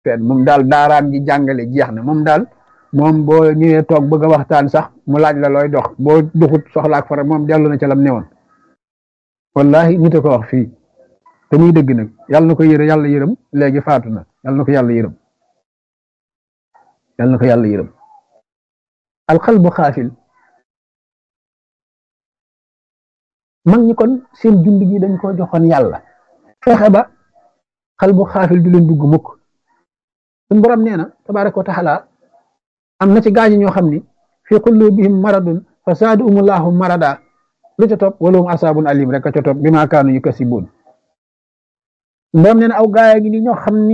fenn moom daal daaraam ji jàngale jeex na moom daal moom boo ñëwee toog bëgg a waxtaan sax mu laaj la looy dox boo doxut soxlaak fara moom dellu na ca lam newoon wallahi nit a ko wax fii te muy dëgg nag yàlla na ko yërë yàlla yërëm léegi faatu na yàlla na ko yàlla yërëm yàlla na ko yàlla yërëm alxalbu xaafil mag ñi kon seen jund gi dañ ko joxoon yàlla fexe ba xalbu xaafil du leen dugg mukk suñ borom nee na tabaraka wa taala am na ci gaañi ñoo xam ni fi qulubihim maradun fa zaadahumullahu marada lu ca topp walahum asaabun alim rek a ca topp bi maa kaanu yukasibuun borom nee na aw gaaya gi ni ñoo xam ni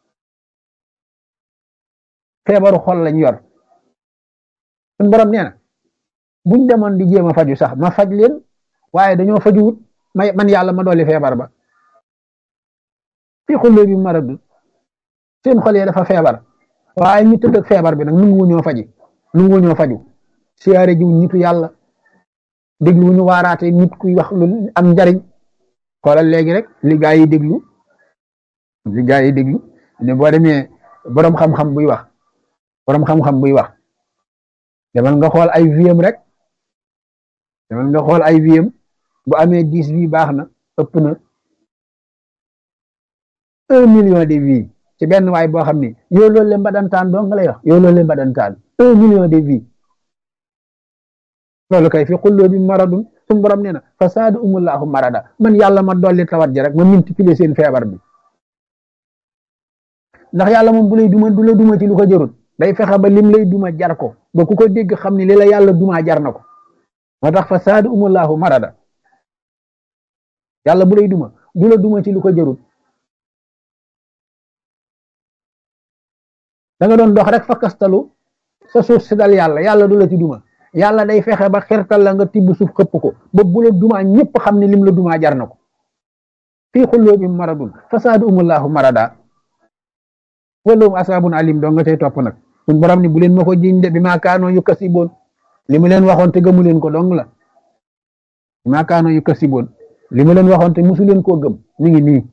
feebaru xol lañ yor suñ borom nee na buñ demoon di jéem a faju sax ma faj leen waaye dañoo fajuwut may man yàlla ma dolli feebar ba fi qulubihim maradun seen xol yi dafa feebar waaye ñu tëdd ak feebar bi nag nungu ñoo faji nungu ñoo faju siyaare jiw nitu yàlla déglu ñu waaraate nit kuy wax lu am njariñ xoolal léegi rek li gaa yi déglu li gaa yi déglu ne boo demee boroom xam-xam buy wax boroom xam-xam buy wax demal nga xool ay viem rek demal nga xool ay viem bu amee dix vie baax na ëpp na un million de vie ci benn waay boo xam ni yow loolu leen mbadantaan dong nga lay wax yow loolu leen mbadantaan un million de vie loolu kay fi xulloo bi maradun suñu borom nee na fa saadu umullahu marada man yàlla ma dolli tawat ji rek ma multiplier seen feebar bi ndax yàlla moom bu lay duma du la duma ci lu ko jarut day fexe ba lim lay duma jar ko ba ku ko dégg xam ni li la yàlla duma jar na ko moo tax fa saadu umullahu marada yàlla bu lay duma du la duma ci lu ko jarut da nga doon dox rek fa kastalu sa suuf si dal yàlla yàlla du la ci duma yàlla day fexe ba xertal la nga tibb suuf xëpp ko ba bu la duma ñëpp xam ne lim la duma jar na ko fii xulloo bi maradun fasaadu umullahu marada walahum asaabun alim doo nga cay topp nag suñ borom ni bu leen ma ko jiñ de bi maa kaanoo yu kasiboon li mu leen waxoon te gëmu leen ko dong la bi maa kaanoo yu kasiboon li mu leen waxoon te musu leen koo gëm mi ngi nii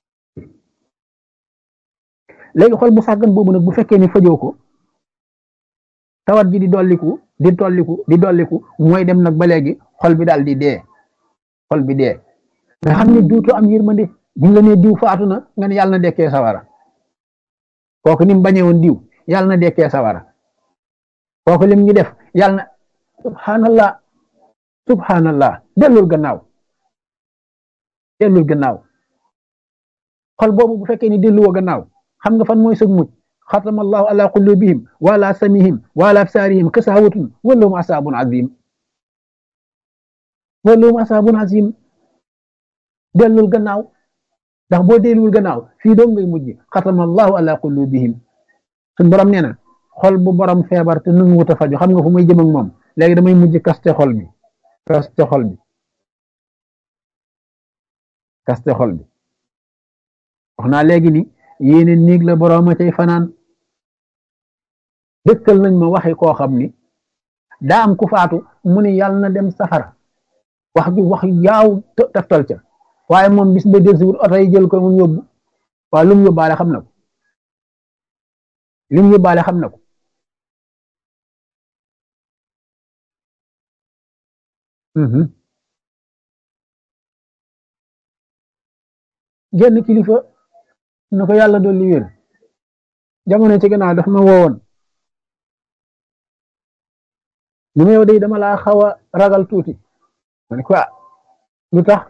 léegi xol bu sàggan boobu nag bu fekkee ni fajoo ko tawat ji di dolliku di dolliku di dolliku mooy dem nag ba léegi xol bi daal di dee xol bi dee nga xam ne duutu am yërmande buñ la nee diw faatu na nga ne yàlla na dekkee sawara kooku ni mu bañee woon diw yàlla na dekkee sawara kooku lim ñu def yàlla na subhanallah subhanallah dellul gannaaw dellul gannaaw xol boobu bu fekkee ni delluwoo gannaaw xam nga fan mooy sëg mucc xatama allahu ala qulubihim wa ala samihim wa ala absarihim kasawatun walahum asabun azim walahum asabun azim dellul gannaaw ndax boo delluwul gannaaw fii doom ngay mujj xatama allahu ala qulubihim suñ borom nee na xol bu borom feebar te nu wut a faju xam nga fu muy jëm ak moom léegi damay mujj kaste xol bi kaste xol bi kaste xol bi wax naa léegi ni yéene néeg la boroom a cay fanaan dëkkal nañ ma waxi koo xam ni daa am ku faatu mu ni yàlla na dem safara wax ju wax yaaw taftal ca waaye moom bis ba del si wut oto yi jël ko mu yóbbu waaye lu mu yóbbaale xam na ko lu mu yóbbaale xam na ko genn kilifa na ko yàlla dolli wér jamono ci gannaaw daf ma woowoon ni ma yow day dama laa xaw a ragal tuuti ma ne ko lu tax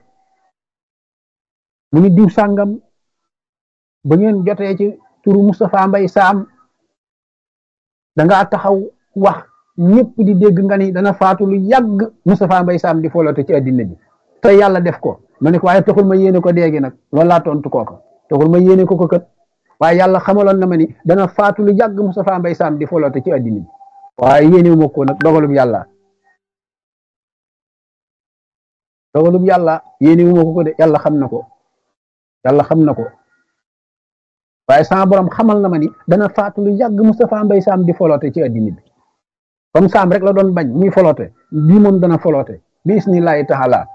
mu ni diw sàngam ba ngeen jotee ci turu Moustapha Mbay Saam dangaa taxaw wax ñëpp di dégg nga ni dana faatu lu yàgg Moustapha Mbay Saam di folote ci addina bi te yàlla def ko ma ne ko waaye taxul ma yéene ko déegi nag loolu laa tontu kooka taxul ma yéene ko ko kat waaye yàlla xamaloon na ma ni dana faatu lu yàgg Moustapha Mbay Saam di folote ci addina bi waaye yéene ma ko nag dogalub yàlla dogalub yàlla yéene wu ma ko ko de yàlla xam na ko yàlla xam na ko waaye sama borom xamal na ma ni dana faatu lu yàgg Moustapha Mbay Saam di folote ci addina bi comme Saam rek la doon bañ muy folote bii moom dana folote bi isnillahi taala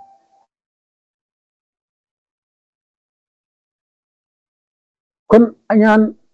kon añaan